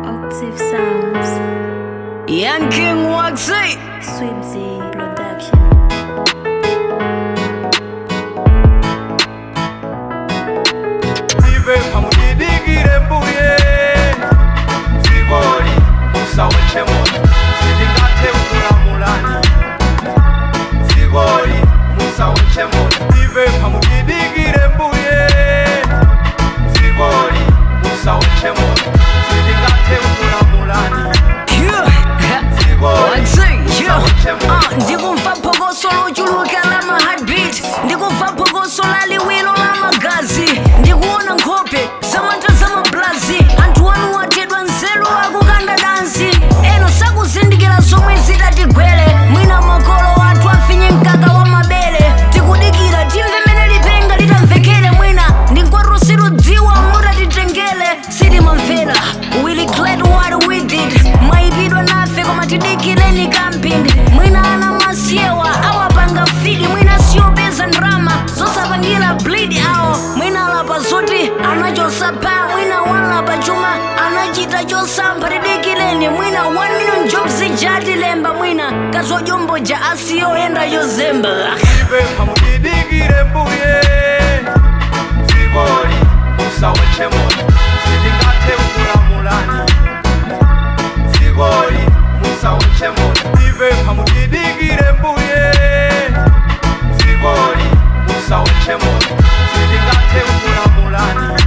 Octave Sounds, Young King Waxy. Sweet Z Production. ive pamudidigire mbuye zigoli musawechemo zidingate ukulamulani zigoli musawechemo ive pamudidigire mbuye zigoli musawechemo zidingate ukulamulani Waxy, yo. Ah, ndikumva phokoso lochuluka la ma heartbeat ndikumva phokoso la liwiro la magazi ndikuona nkhope zamata za mablazi anthu anu atedwa nzeru akukanda dansi eno sakuzindikira zomwe zidatigwere mwina makolo athu afinye mkaka wa mabere tikudikira timve mene lipenga litamvekere mwina ndinkwato sirudziwa mutatitengere sitimamvera really glad what we did mwaipidwa nafe koma tidikireni camping mwina ana masiewa awapanga fidi mwina siyopeza ndrama zosapangira bleed awo mwina alapa zoti anachosapa mwina walapa chuma anachita chosampha tidikireni mwina 1 million jobs jatilemba mwina kazojomboja asiyoyenda yozemba ive pamudidigire mbuye zigoli musawechemo zidingate ukulamulani zigoli musawechemo ive pamudidigire mbuye zigoli musawechemo zidingate ukulamulani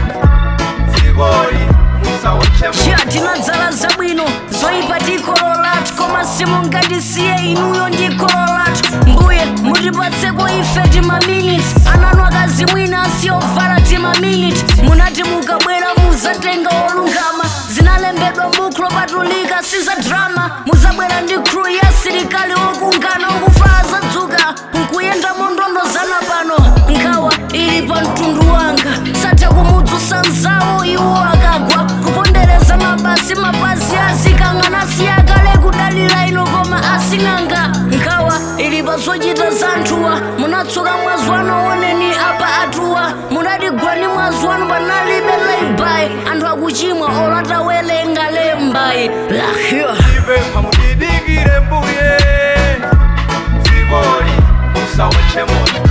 zigoli musawechemo ya tinadzala zabwino zoyipa tikololatu koma simungatisiye inuyo ndi kololatu mbuye mutipatseko ife timaminiti ananu akazi mwina asiyovala timaminiti munati mukabwera muzatenga olungama zinalembedwa buku lopatulika siza drama muzabwera ndi crew ya asilikali okungana okufala zadzuka nkuyenda mondondozana pano nkhawa ili pa mtundu wanga satha kumudzutsa nzawo iwo akagwa kupondereza mabasi mapazi azikang'ana siyakale kudalira ino koma asing'anga nkhawa ili pa zochita za anthuwa munatsuka mwazi wanu oneni apa atuwa munatigwani mwazi wanu panalibe laibai anthu akuchimwa olatawelenga lembai lahyo ive pamudidigire mbuye zigoli musawechemo